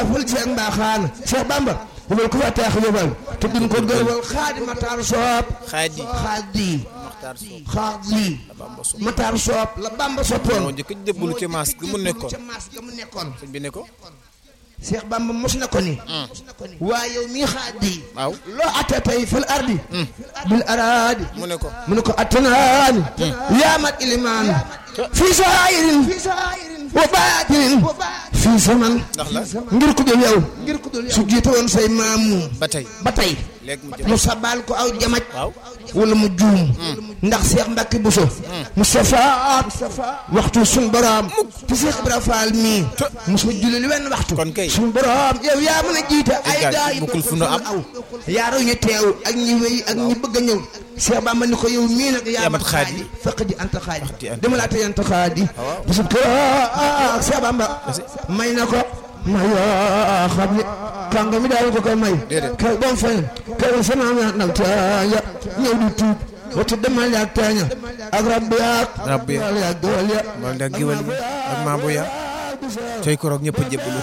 ful ci ak mbaaxaan Cheikh Bamba wala ku fa taax yóbbal te duñ ko gërëwal xaadi Matar Soob xaadi xaadi Maxtaar Soob xaadi Bamba Soob Matar Soob la Bamba moo soppoon njëkk a jébbalu ci maas gi mu nekkoon ca maas ga mu nekkoon sëñ bi ne ko Cheikh Bamba mos na ko ni waaye yow mii xaadi waaw loo atte tey fil ardi bil araadi mu ne ko mu ne ko attanaani yaa mat ilimaan fii saayirin wa baatinin fii zaman ndax la ngir ku dul yow su jiite woon say maamu ba tey ba tey léegi mu jëm mu sabal ko aw jamaj waaw wala mu juum ndax Cheikh Mbacke Bousso Moustapha waxtu suñ borom te Cheikh Ibra Fall mii mosu julli li wenn waxtu kon kay suñ borom yow yaa mën a jiite ay gaay gaa yi bokkul fu nu am. aw yaaru ñu teew ak ñi wéy ak ñi bëgg a ñëw Cheikh Bamba ni ko yow mii nag yaa Yaa mat mat xaadi. xaadi fekk di anta xaadi di anta dama laa tey anta xaadi bisub ko ah Cheikh Bamba may na ko ma yoo xam ne kànga mi daal ko koy may Déedéet. kay bom fayn kay sama nag taaya ñëw di tuub wata demal yaag taaña ak rabbi yaag Rabbi yaag. wal yaag dool ya wala ndax giwal yi ak maabu ya tey koroog ñëpp a jébbalu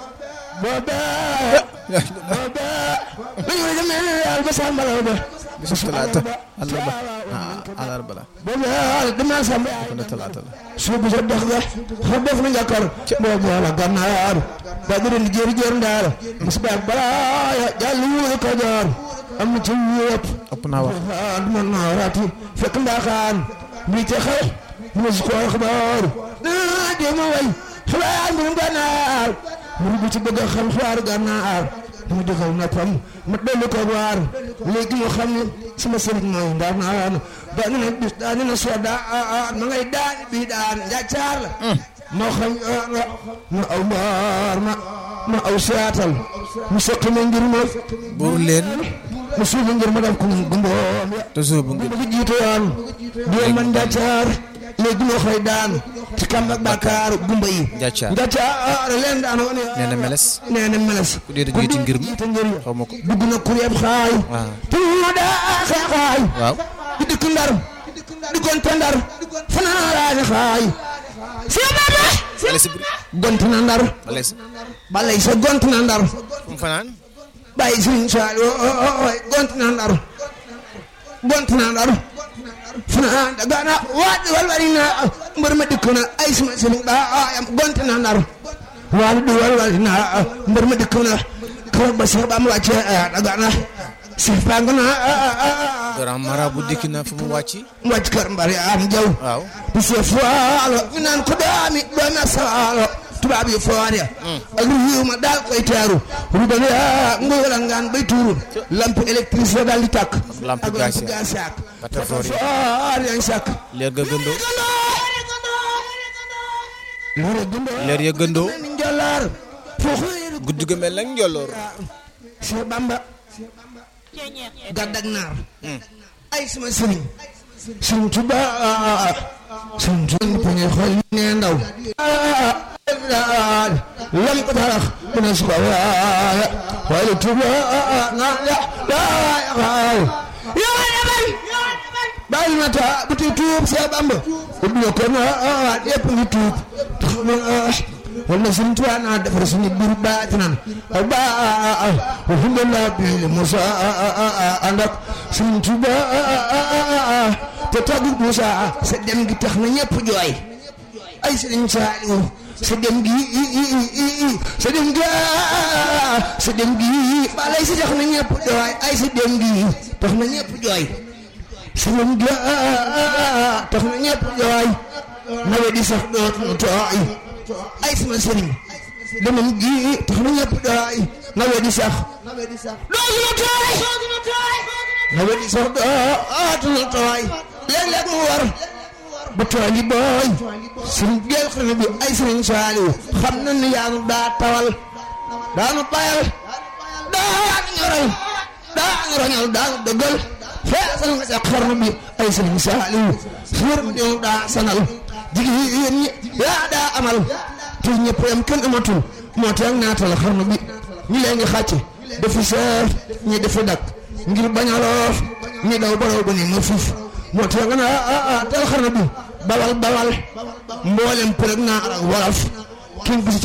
boobee boobee lu ñu demee yàlla ba sàmbalaw ba bisu talaata àllarba ah àllarba la boobee demal sàmb kon ne talaata la suubu sa dox ga xa def na njakar boobu la gannaar ba du den jéeri jéer ndaara musbaak balaaya jàll wuuru kajoor am na ci yëpp ëpp naa wax ah du ma naaraati fekk mbaaxaan bii te xew mu ne si ko xabaar ah jéem a way xibaar mbirum gànnaar mu bu ci bëgg a xam xibaaru gànnaar mu dëggal noppam ma dolli ko waar léegi mu xam ne sama sëriñ mooy ndax naan daani na bis daani na soo daan ma ngay daani bii daan njàccaar la moo xam nga ma aw mbaar ma ma aw saatal mu soqi ma ngir ma buur leen mu suufi ngir ma def ko gumboom ya te suubu ngir bu ko jiite woon di man njàccaar léegi moo xëy daan ci kàmb ak bàkkaar gumba yi Njàccaar. njàccaar leen daan woon nee na meles nee na meles ku dee da jiite ngir ma jiite ngir xaw ma ko dugg na kuréeb xaay waaw te mu daa xeexaay waaw di dëkk ndar di gonte ndar fanaan raani xaay si baba bale si buri gont na ndar bale si balay sa gont na ndar fu mu fanaan bàyyi suñu saal ooy gont na ndar gont na ndar fanaan dagana waat walwali na mbër ma dikk na ay suma sëriñ ba ayam gont na ndar waat du walwali na mbër ma dikk na kawar ba Cheikh ba mu wàcce dagana Cheikh pang na grand marabout dikki na fu mu wàcci mu wàcc kër mbari am jaw waaw di see faalo ñu naan ko doomi doomi asaalo tubaab yi foore ak riiw ma daal koy teeru rubale ngoyal ngaan bay tuuru lampe électricité daal di tàkk lampe ak gaz lampe gaz yàq Batafoor yi. foor yañ sàkk leer ga gëndoo loore gundo leer ya gëndoo ni njolloor foofu guddi ga mel nag njolloor Cheikh Bamba gàddak naar ay sama sëriñ sëriñ Tuba sëriñ Tuba ni pañe xool ne ndaw lam ko tax mu ne suba waaya waaye Tuba na ya waaya yaa demal bàyyi ma ta bu ti tuub Cheikh Bamba ubbi ko na yëpp ngi tuub tax ma wala sëriñ Tuba naa defar suñu biir baatinan ak ba alhamdulillah bi Musa ànd ak sëriñ Tuba te tàggu Musa sa dem gi tax na ñëpp jooy ay sëriñ Saaliw sa dem gi sa dem gi sa dem gi balay si tax na ñëpp jooy ay sa dem gi tax na ñëpp jooy sa dem gi tax na ñëpp jooy nawet di sax dootuñu tooy ay sama sëriñ demam gi tax na ñëpp jooy nawet di sax dootuñu tooy nawet di sax dootuñu tooy léeg-léeg mu war ba tool yi booy suñ jël xarala bi ay sëriñ Saaliw xam na ni yaa nu daa tawal daanu bayal daanu ñoral daanu roñal daanu dëggal feesal nga sa xarala bi ay sëriñ Saaliw suur bi ñëw daa sanal jigéen ñi yaa daa amal te ñëpp yam kenn amatul moo tax naatal xarala bi ñi leen ngi xàcc dafa seer ñi dafa dak ngir bañ a loof ñi daw baraw ba ni ma fuuf moo tax nga naa ah ah tel xarala bi bawal bawal mboolem përëg naar ak wolof king